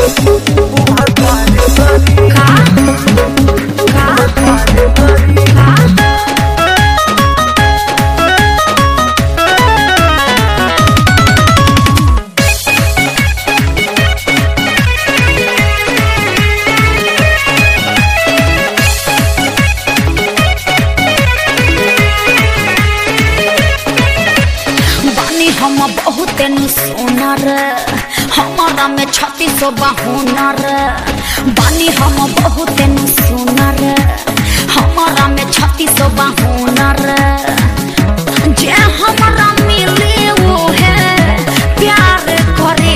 बानी हम बहुत सुनर हमारा में छत्तीस हुनर बानी हम बहुत सुनर हमारा में छत्तीस हुनर जे हमारा मिले वो है प्यार करे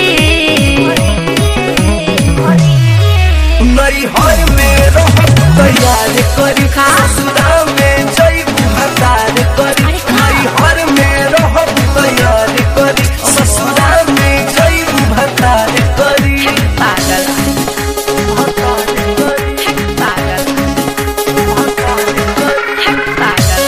नैहर में रहब तैयार करी ससुरा में जैबू हतार करी अरे का? नैहर में रहब तैयार करी ससुरा में जैबू हतार करी पागल हतार करी पागल हतार करी पागल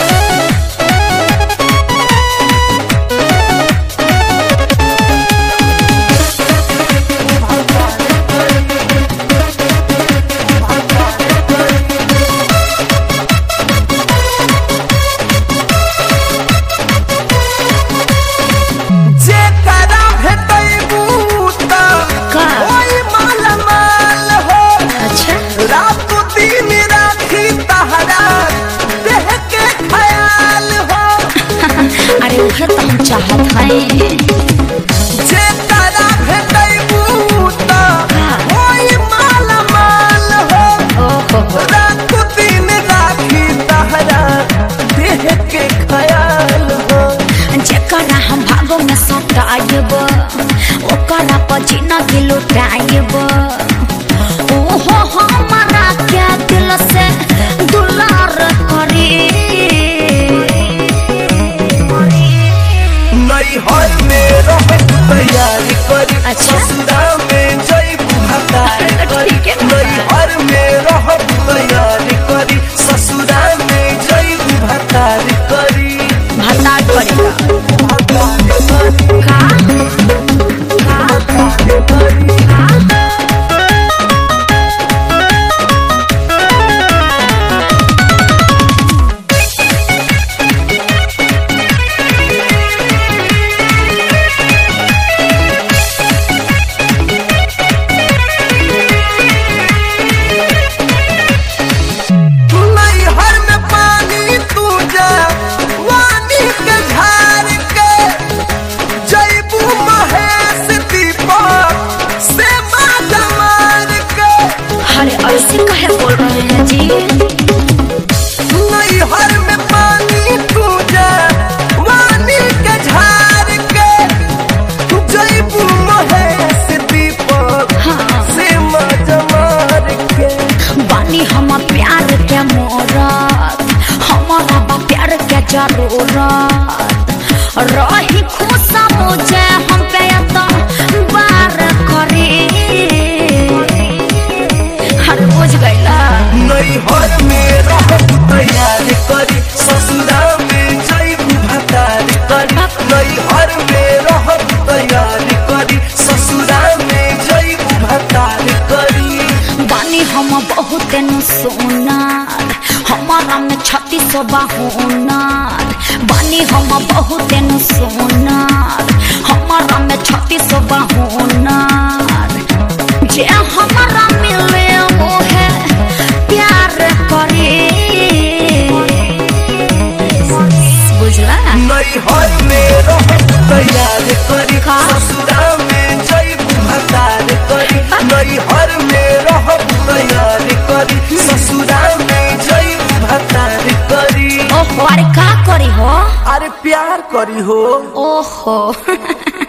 जेकरा भेटैबू त का? ओइ माल माल हो अच्छा रात दिन राखी तहरा देह के ख्याल हो अरे उहे तो हम चाहत हैं जेकरा भेटैबू त ओइ माल माल हो ओहो रात दिन राखी तहरा देह के ख्याल हो जेकरा हम भागो में सटायब ओकरा पर जीना के लुटायब ओहो हमारा क्या दिल से दुलार करे नैहर में रह तैयारी करी अच्छा। ससुरा में जैबू हतार करी ठीक है। नैहर में रह तैयारी करी ससुरा में जैबू हतार करी भत्ता पड़ेगा हतार करी का हतार करी नैहर में पानी तू जा वानी के झार के जैबू महेश दीपक से माता मार के अरे ऐसे कहे बोल रहे हैं जी नैहर में पानी तू जा वानी के झार के जैबू महेश दीपक हाँ से माता मार के बानी हम प्यार के मोरत हमारा बा प्यार के जरूरत रही खुश मुझे हम पे तो बार करे हर बुझ गईला नैहर में रह तैयार करी ससुरा में जैबू भतार करी नैहर में रह तैयार करी ससुरा में जैबू भतार करी बानी हम बहुत सोनार हमारा में छत्तीस हुनर बानी हम बहुत सोनार हमारा में छत्तीस हुनर जे हमारा मिले वो है प्यार करे बुझला नैहर में रह तैयार करी का? ससुरा में जैबू भतार करी नैहर में रह तैयार करी ससुरा में जैबू भतार करी ओहो अरे का करी हो अरे प्यार करी हो ओहो